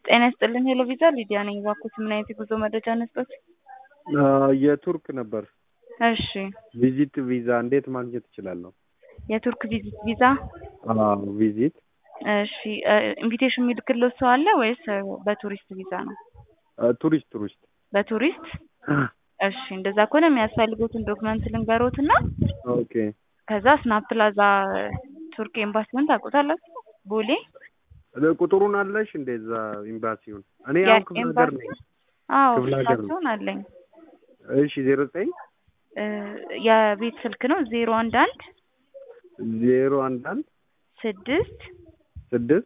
ጤና ይስጥልን ሄሎ ቪዛ ሊዲያ ነኝ። እባክዎት ምን አይነት የጉዞ መረጃ ነስጦት? የቱርክ ነበር እሺ ቪዚት ቪዛ እንዴት ማግኘት እችላለሁ? የቱርክ ቪዚት ቪዛ አዎ ቪዚት እሺ ኢንቪቴሽን የሚልክልዎት ሰው አለ ወይስ በቱሪስት ቪዛ ነው? ቱሪስት ቱሪስት በቱሪስት እሺ እንደዛ ከሆነ የሚያስፈልጉትን ዶክመንት ልንገሮት እና ኦኬ ከዛ ስናፕ ፕላዛ ቱርክ ኤምባሲውን ታውቁታላችሁ? ቦሌ ቁጥሩን አለሽ እንደዛ ኤምባሲውን እኔ አሁን ክፍለ ሀገር ነኝ አዎ ክፍለ ሀገር ነው። ስልካቸውን አለኝ እሺ ዜሮ ዘጠኝ እ የቤት ስልክ ነው ዜሮ አንድ አንድ ዜሮ አንድ አንድ ስድስት ስድስት